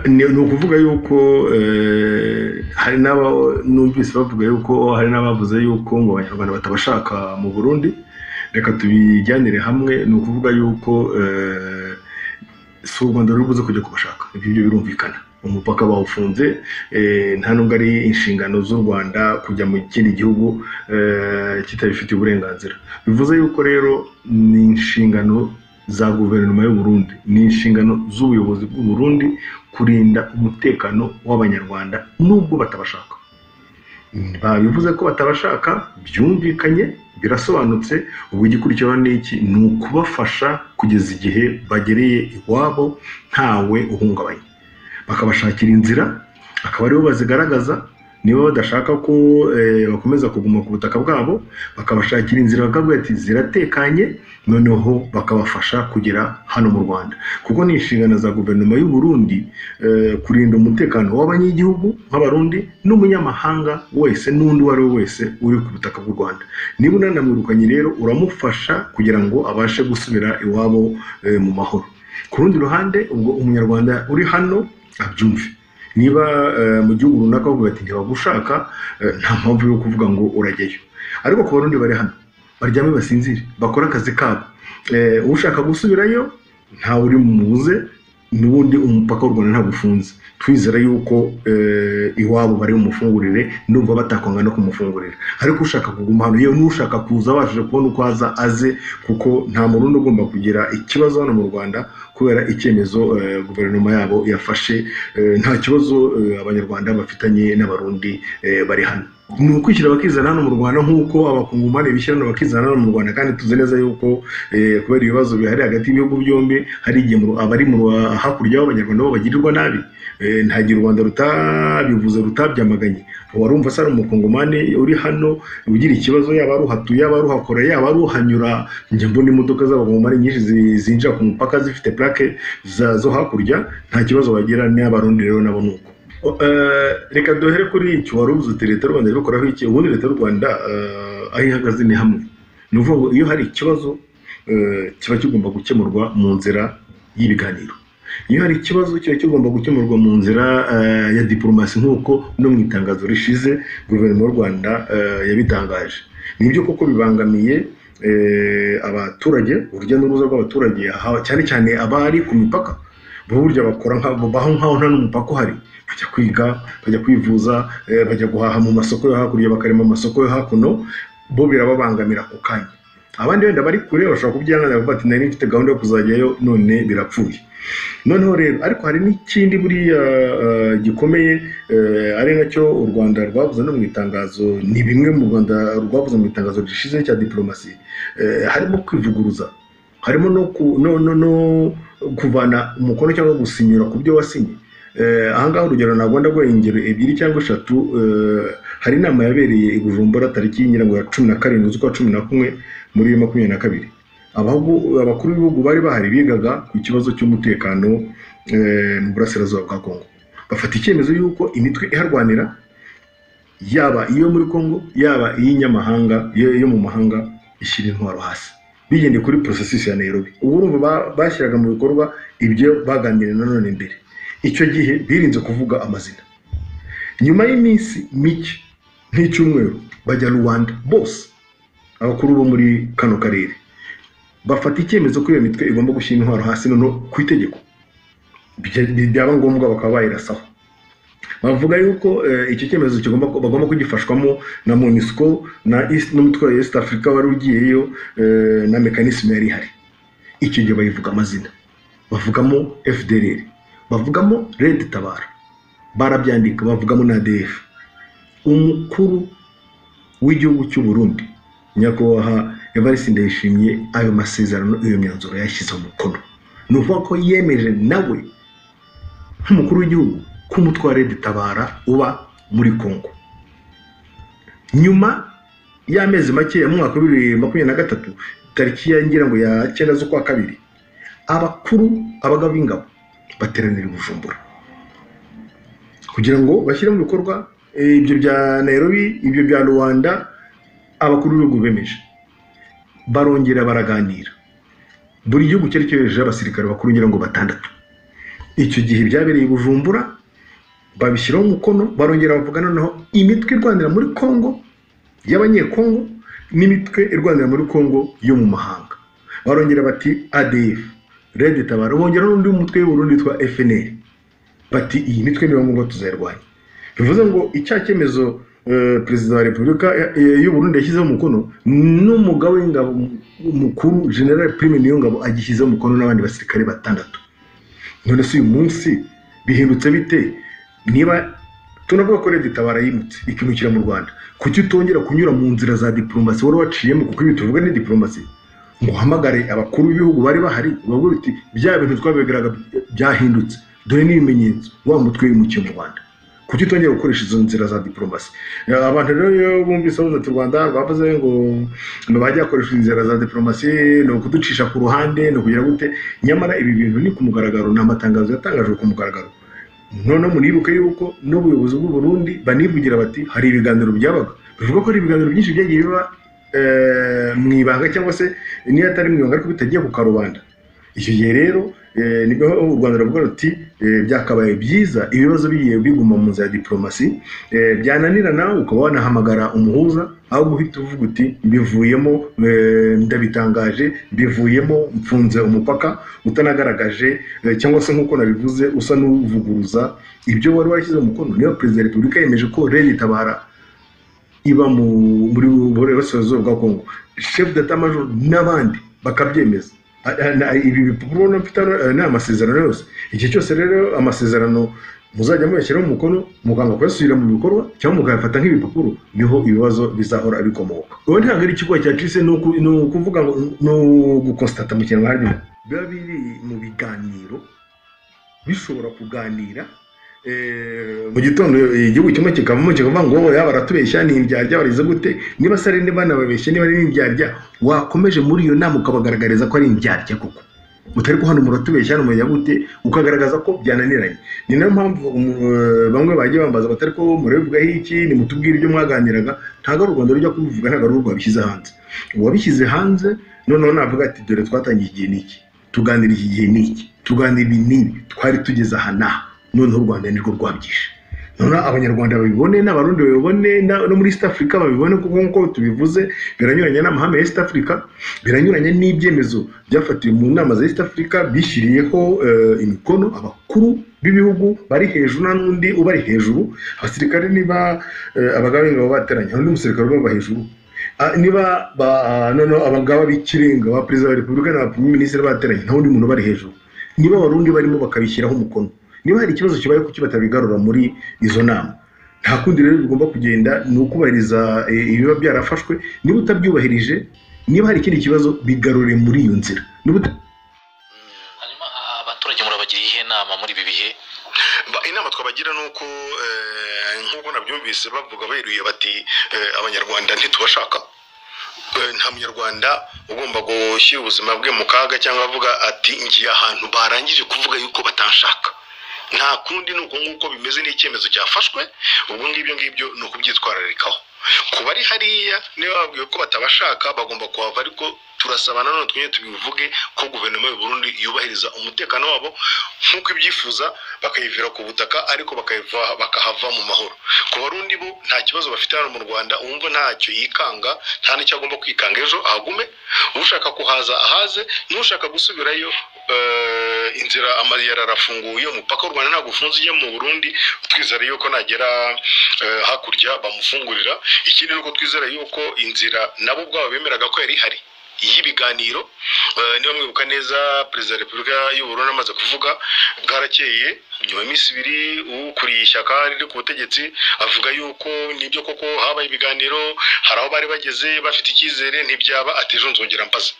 ni ukuvuga yuko hari n'aba numvise bavuga yuko hari n'abavuze yuko ngo abanyarwanda batabashaka mu burundi reka tubijyanire hamwe ni ukuvuga yuko si u rwanda ruri buze kujya kubashaka ibyo birumvikana umupaka bawufunze nta nubwo ari inshingano z'u rwanda kujya mu kindi gihugu kitabifitiye uburenganzira bivuze yuko rero ni inshingano za guverinoma y'u Burundi ni inshingano z'ubuyobozi bw'u Burundi kurinda umutekano w'abanyarwanda nubwo batabashaka bivuze ko batabashaka byumvikanye birasobanutse ubwo igikurikiraho ni iki ni ukubafasha kugeza igihe bagereye iwabo ntawe uhungabanye bakabashakira inzira akaba aribo bazigaragaza niba badashaka ko bakomeza kuguma ku butaka bwabo bakabashakira inzira bakavuga ati ziratekanye noneho bakabafasha kugera hano mu rwanda kuko ni inshingano za guverinoma y'u Burundi kurinda umutekano w'abanyagihugu nk'abarundi n'umunyamahanga wese n'undi uwo ari we wese uri ku butaka bw'u rwanda niba unanamwirukanye rero uramufasha kugira ngo abashe gusubira iwabo mu mahoro ku rundi ruhande ubwo umunyarwanda uri hano abyumve niba mu gihugu runaka bavuga ati ntibagushaka nta mpamvu yo kuvuga ngo urajyayo ariko ku barundi bari hano baryame basinzire bakore akazi kabo ushaka gusubirayo ntawe uri mubuze n'ubundi umupaka w'u rwanda ntabwo ufunze twizera yuko iwabo bari bumufungurire n'ubwo batakwanga no kumufungurira ariko ushaka kuguma hano yewe n'ushaka kuza abashije kubona uko aza aze kuko nta murundi ugomba kugira ikibazo hano mu rwanda kubera icyemezo guverinoma yabo yafashe nta kibazo abanyarwanda bafitanye n'abarundi bari hano ni ukwishyira bakizana hano mu rwanda nk'uko abakungumani bishyira hano bakizana hano mu rwanda kandi tuzi neza yuko kubera ibibazo bihari hagati y'ibihugu byombi hari igihe abari hakurya y'abanyarwanda bo bagirirwa nabi ntagira u rwanda rutabivuze rutabyamaganye warumva se ari umukungomani uri hano ugira ikibazo yaba aruhatuye yaba aruhakora yaba aruhanyura njya mbona imodoka z'abakungomani nyinshi zinjira ku mupaka zifite plaque zo hakurya nta kibazo bagira n'abarundi rero nabo ni uko reka duhere kuri icyo wari ubuze uti leta y'u rwanda irikoraho iki ubundi leta y'u rwanda aho ihagaze ni hamwe ni ukuvuga ngo iyo hari ikibazo kiba kigomba gukemurwa mu nzira y'ibiganiro iyo hari ikibazo kiba kigomba gukemurwa mu nzira ya diporomasi nk'uko no mu itangazo rishize guverinoma y'u rwanda yabitangaje nibyo koko bibangamiye abaturage urujya n'uruza rw'abaturage cyane cyane abari ku mipaka burya bakora nk'aho nkaho nta n'umupaka uhari bajya kwiga bajya kwivuza bajya guhaha mu masoko yo hakurya bakarema amasoko yo hakuno bo birababangamira ako kanya abandi wenda bari kure bashobora kubyihanganira bati nari mfite gahunda yo kuzajyayo none birapfuye noneho rero ariko hari n'ikindi buriya gikomeye ari nacyo u rwanda rwavuze no mu itangazo ni bimwe mu rwanda rwavuze mu itangazo rishize cya diporomasi harimo kwivuguruza harimo no kuvana umukono cyangwa gusinyura ku byo wasinye ahangaha urugero ntabwo ndaguha ingero ebyiri cyangwa eshatu hari inama yabereye i bujumbura tariki ya cumi na karindwi z'ukwa cumi na kumwe muri makumyabiri na kabiri abakuru b'ibihugu bari bahari bigaga ku kibazo cy'umutekano mu burasirazuba bwa kongo bafata icyemezo y'uko imitwe iharwanira yaba iyo muri kongo yaba iy'inyamahanga yo mu mahanga ishyira intwaro hasi bigendeye kuri porosesisi ya nairobi ubu urumva bashyiraga mu bikorwa ibyo baganiriye nanone mbere icyo gihe birinze kuvuga amazina nyuma y'iminsi mike nk'icyumweru bajya rubanda bose abakuru bo muri kano karere bafata icyemezo ko iyo mitwe igomba gushyira intwaro hasi noneho ku itegeko byaba ngombwa bakaba bayirasaho bavuga yuko icyo cyemezo bagomba kugifashwamo na monisco n'umutwe wa east africa wari ugiyeyo na mekanisme yari ihari icyo gihe bayivuga amazina bavugamo fdr bavugamo redi tabara barabyandika bavugamo na df umukuru w'igihugu cy'u Burundi nyakubahwa evariste ndayishimiye ayo masezerano iyo myanzuro yashyize umukono ni ukuvuga ko yemeje nawe nk'umukuru w'igihugu ko umutwe wa redi tabara uba muri kongo nyuma y'amezi make ya mwaka wa bibiri makumyabiri na gatatu tariki ya ngira ngo ya cyenda z'ukwa kabiri abakuru abagabo b'ingabo bateranira bujumbura kugira ngo bashyire mu bikorwa ibyo bya nairobi ibyo bya rwanda abakuru b'ibihugu bemeje barongera baraganira buri gihugu cyari cyohejeje abasirikare bakuru ngira ngo batandatu icyo gihe byabereye i bujumbura babishyiraho umukono barongera bavuga noneho imitwe irwanira muri congo y'abanyekongo n'imitwe irwanira muri congo yo mu mahanga barongera bati adf red tabara bongera n'undi mutwe w'uburundi witwa fnl bati iyi mitwe niyo ngombwa tuzayirwanya bivuze ngo icya cyemezo eh, perezida wa repubulika eh, y'u Burundi yashyizeho umukono n'umugaba w'ingabo mukuru general prime niyongabo agishyizeho umukono n'abandi basirikare batandatu none se uyu munsi bihindutse bite niba tunavuga ko leta itabara yimutse ikimukira mu rwanda kuki utongera kunyura mu nzira za diplomasi wari waciyemo kuko ibi tuvuga ni diplomasi ngo uhamagare abakuru b'ibihugu bari bahari ubabwire uti bya bintu twabigaraga byahindutse dore n'ibimenyetso wa mutwe wimukiye mu rwanda kuki utongera gukoresha izo nzira za diplomasi abantu rero iyo bumvise bavuze ati u rwanda rwavuze ngo bajya bakoresha inzira za diplomasi ni ukuducisha ku ruhande ni ukugira gute nyamara ibi bintu ni ku mugaragaro ni amatangazo yatangajwe ku mugaragaro noneho muribuke yuko n'ubuyobozi bw'u Burundi banivugira bati hari ibiganiro byabaga bivuga ko hari ibiganiro byinshi byagiye biba eh, mu ibanga cyangwa se niyo atari mu ibanga ariko bitagiye ku karubanda icyo gihe rero eh, nibwo u rwanda ruvuga ruti eh, byakabaye byiza ibibazo bigiye biguma mu nzira ya diplomasi eh, byananirana ukaba wanahamagara umuhuza aho guhita uvuga uti mbivuyemo eh, ndabitangaje mbivuyemo mfunze umupaka utanagaragaje eh, cyangwa se nk'uko nabivuze usa n'uvuguruza ibyo wari washyize umukono niyo perezida wa repubulika yemeje ko rege itabara iba mu- muri burasirazuba bwa kongo chef datamajor n'abandi bakabyemeza A- a- na- ibi bipapuro ubona mfite hano, eh, ni amasezerano yose igihe cyose rero amasezerano muzajya muyashyiraho umukono muganga kuyasubira mu bikorwa cyangwa mukayafata nk'ibipapuro niho ibibazo bizahora bikomoka ubu ntabwo ari ikigo cyacitse ni uku- ni ukuvuga ngo ni ugukonsitata mu kinyarwanda biba biri mu biganiro bishobora kuganira eh, mu gitondo eh, igihugu kimwe kikavamo kikavuga ngo wowe yaba aratubeshya ni indyarya barize gute niba se ari niba banababeshya niba ari indyarya wakomeje muri iyo nama ukabagaragariza ko ari indyarya koko utari ko hano muratubeshya hano mujya gute ukagaragaza ko byananiranye ni nayo mpamvu umu- eh, bamwe bagiye bambaza batari ko murabivugaho iki nimutubwire ibyo mwaganiraga ntabwo ari u rwanda rujya kubivuga ntabwo ari urwo wabishyize hanze uwabishyize hanze noneho navuga ati dore twatangiye igihe n'iki tuganira iki gihe n'iki tuganira ibi n'ibi twari tugeze aha n'aha noneho u rwanda nirwo rwabyishe noneho abanyarwanda babibone n'abarundi babibone na- no muri east africa babibone kuko nk'uko tubivuze biranyuranye n'amahame ya east africa biranyuranye n'ibyemezo byafatiwe mu nama za east africa bishyiriyeho eh, imikono abakuru b'ibihugu bari hejuru nta n'undi ubari hejuru abasirikare niba eh, abagaba b'ingabo bateranye hari n'undi musirikare ubaba hejuru Ah, niba ba- noneho abagaba b'ikirenga ba perezida wa repubulika na ba minisitiri bateranye nta wundi muntu bari hejuru niba abarundi barimo bakabishyiraho umukono niba hari ikibazo kibaye kuki batabigarura muri izo nama nta kundi rero bigomba kugenda ni ukubahiriza eh, ibiba byarafashwe niba utabyubahirije niba hari ikindi kibazo bigarure muri iyo nzira niba uta- hanyuma a- abaturage murabagiriye iyihe nama muri ibi bihe Ba- inama twabagira ni uko eh, nk'uko nabyumvise bavuga beruye bati eh, abanyarwanda ntitubashaka Eh, nta munyarwanda ugomba gushyira ubuzima bwe mu kaga cyangwa avuga ati ngiye ahantu barangije kuvuga yuko batanshaka nta kundi ni uko nguko bimeze n'icyemezo cyafashwe ubwo ngibyo ngibyo ni ukubyitwararikaho ku bari hariya niba babwiwe ko batabashaka bagomba kuhava ariko turasaba nanone twongere tubivuge ko guverinoma y'u Burundi yubahiriza umutekano wabo nk'uko ibyifuza bakayivira ku butaka ariko bakayiva- bakahava mu mahoro ku barundi bo nta kibazo bafite hano mu rwanda uwumva ntacyo yikanga nta n'icyo agomba kwikanga ejo ahagume ushaka kuhaza ahaze n'ushaka gusubirayo eh, inzira ama- yari arafunguye umupaka w'u rwanda ntabwo ufunze ujya mu burundi twizera yuko nagera eh, hakurya bamufungurira ikindi ni uko twizera yuko inzira nabo ubwabo bemeraga ko yari ihari y'ibiganiro Eh, niba mwibuka neza perezida wa repubulika y'u Burundi amaze kuvuga bwarakeye nyuma y'iminsi ibiri ukuriye ishyaka riri ku butegetsi avuga yuko nibyo koko habaye ibiganiro hari aho bari bageze bafite icyizere ntibyaba ati ejo nzongera mbaza